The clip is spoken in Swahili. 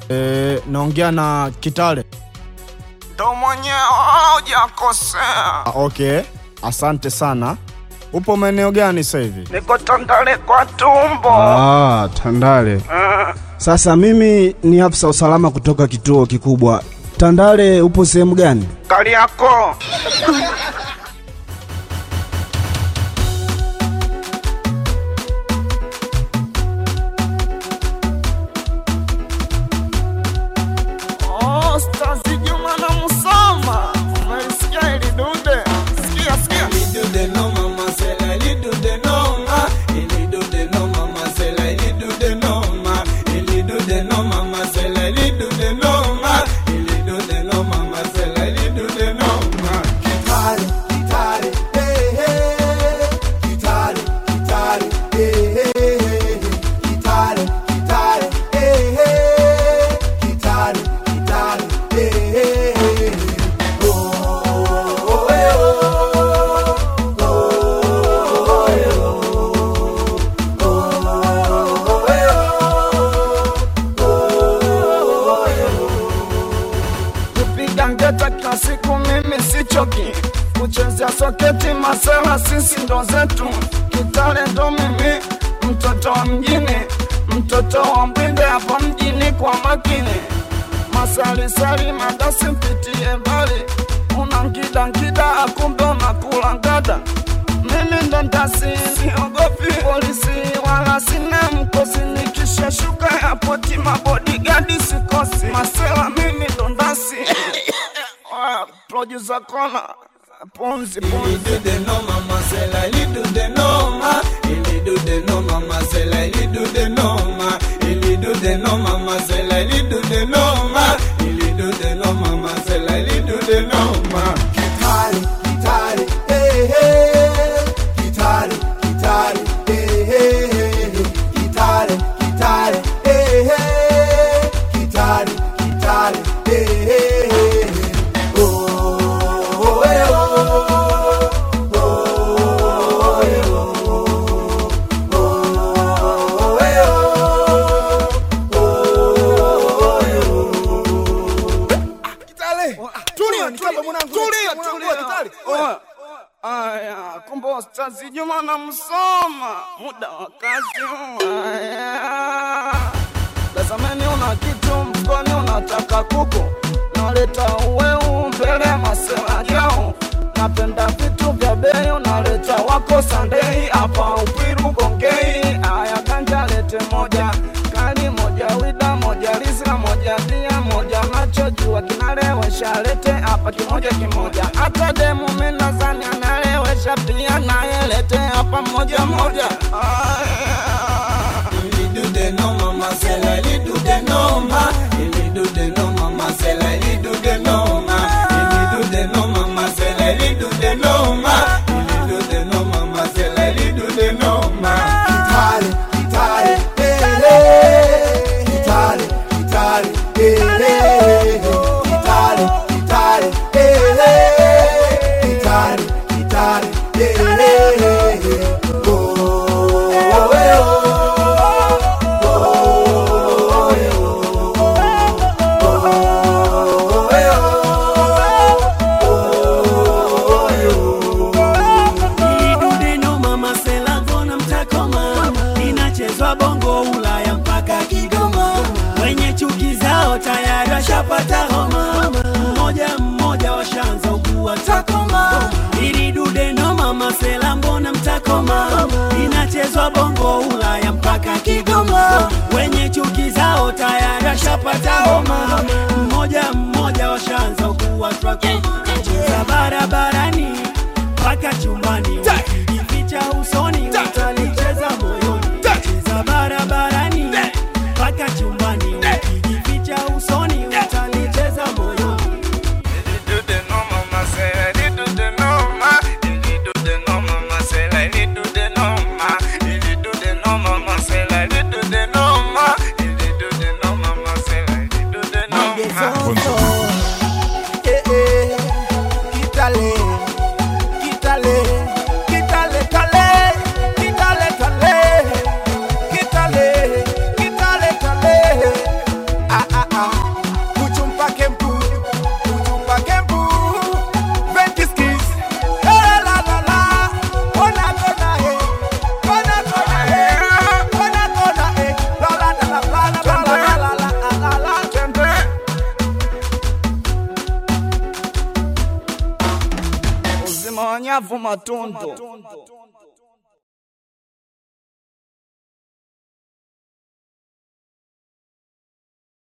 E, naongea na Kitale. ndo mwenyewe hujakosea. Ah, okay, asante sana. Upo maeneo gani sasa hivi? Niko Tandale kwa tumbo. Ah, Tandale. Sasa mimi ni afisa usalama kutoka kituo kikubwa. Tandale upo sehemu gani? Kariakoo. Oh, Stazi Juma na Musoma. Umelisikia hili dude? Sikia, sikia. kupiga ngeta kila siku mimi sichoki kuchezea soketi masela sisi ndo zetu kitale ndo mimi mtoto wa mjini mtoto wa mbinde hapa mjini kwa makini masalisali madasi mpitie mbali una nkida nkida akumbe unakula ngada mimi ndo ndasi siogopi polisi wala sina mkosi nikishashuka yapoti mabodigadi sikosi masela mimi ndo ndasi Oya, producer kona punzi punzi Oya, Aya, kumbe Ustazi Juma na Msoma, muda wa kazi. Aya, tazameni, una kitu mfukoni, unataka kuku, naleta uweu mbele ya masela yao. Napenda vitu vya bei, unaleta wako Sandei hapa Upwiru Gongei. Aya, ganja lete moja kali moja wida moja lisla moja dia moja nachojua kinalewesha lete hapa kimoja kimoja hata demu minazani analewesha pia naye lete hapa moja moja Aya. Idudeno mama sela gona mtakoma inachezwa bongo Ulaya mpaka Kigoma wenye chuki zao tayari washapata homa mmoja mmoja washaanza ugua takoma iridudeno mama sela mbona mtakoma inachezwa bongo Ulaya mpaka Kigoma wenye chuki zao tayari washapata homa mmoja mmoja washaanza ugua takoma cheza barabarani mpaka chumbani ukijificha usoni utalicheza moyoni cheza barabarani mpaka chumbani ukijificha usoni utalicheza moyoni Kitale, kitale, mawanyavu matundu